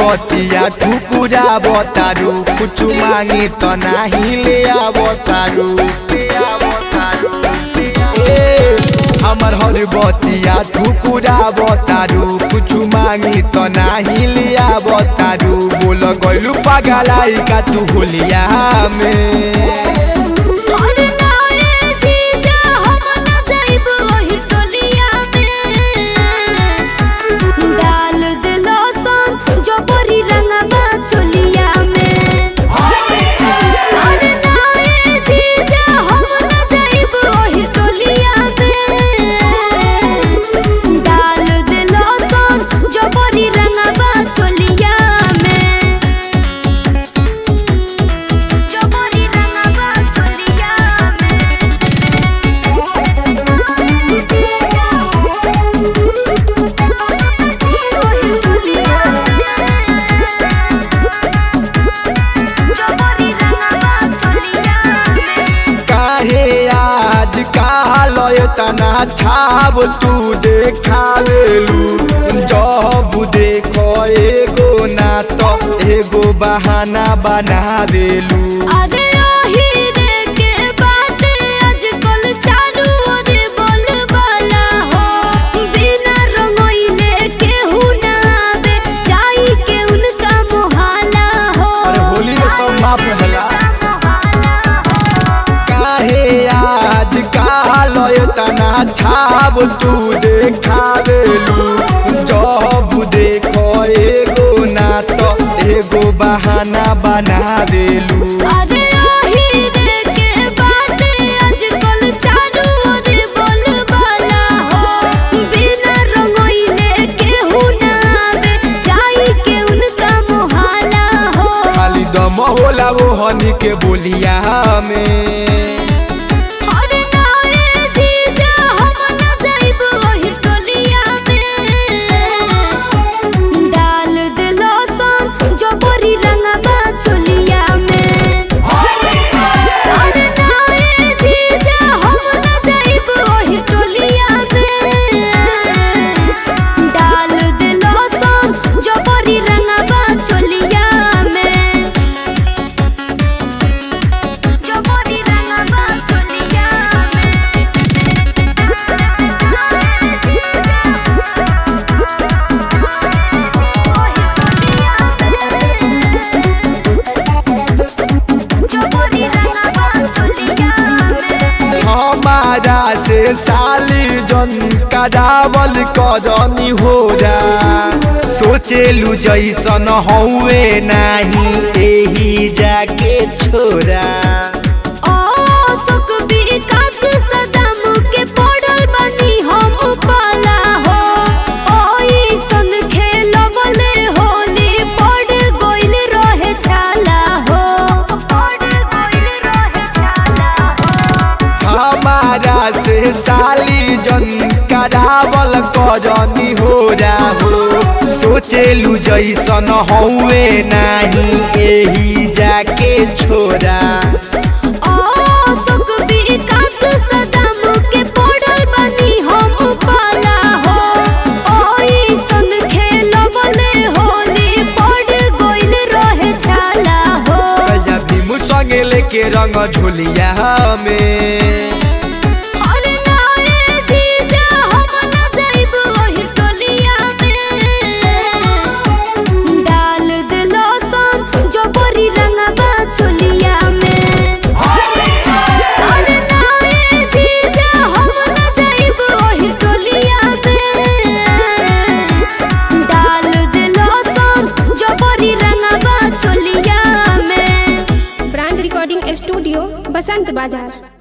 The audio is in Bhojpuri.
बतिया ठुकुरा बतारू कुछ मांगी तो नहीं ले आवतारू ले आवतारू ए हमर हर बतिया ठुकुरा बतारू कुछ मांगी तो नहीं ले आवतारू बोल गइलू पागलाई का तू होलिया में और नारे जीजा हम न जाइब ओही टोलिया में डाल दिलो सन जो बोरी रंगवा चोलिया में और नारे जीजा हम न जाइब ओही टोलिया में डाल दिलो सन जो बोरी रंगवा चोलिया में जो बोरी रंगवा चोलिया में काहे आज काल तना छाब तू देखावेलू जब देखो एगो ना तो एगो बहाना बनावेलू अरे ओही रे के बाटे आजकल चारू ओर बोलबाला हो बिना रंगोइले केहू ना आवे जाई के उनका मोहाला हो अरे होली में सब माफ होला काहे आज काल तना छाब तू देखावेलू जब देखो एगो ना तो एगो बहाना बनावेलू अरे ओही रे के बाटे आजकल चारू ओर बोलबाला हो बिना रंगोइले केहू ना आवे जाई के उनका मोहाला हो खाली दम होला वो हनी के बोलिया में अरे नारे जीजा हम न जाइब ओही टोलिया में डाल दिलो सन जो बोरी रंगवा चोलिया में अरे नारे जीजा हम न जाइब ओही टोलिया में डाल दिलो सन जो बोरी रंगवा चोलिया में जो बोरी रंगवा चोलिया जो बोरी रंगवा चोलिया हमारा से साली जन करावल करनी हो जा सोचेलू जैसन हौवे नाही एही जाके छोरा ओ सुख विकास सदाम के पड़ल बनी हम पाला हो ओई संग खेलबले होली पड़ गइल रहे छाला हो पड़ गइल रहे छाला हो हमारा से साली जन करावल करनी हो जा हो सोचेलू जैसन हौवे नाही एही जाके छोरा ओ सुख विकास सदाम के पड़ल बनी हम पाला हो ओई संग खेलबले होली पड़ गइल रहे छाला हो कया भीम संगे लेके रंग झोलिया में अरे नारे जीजा हम न जाइब ओही टोलिया में डाल दिलो सन जो बोरी रंगवा चोलिया में अरे नारे जीजा हम न जाइब ओही टोलिया में डाल दिलो सन जो बोरी रंगवा चोलिया में ब्रांड रिकॉर्डिंग स्टूडियो बसंत बाजार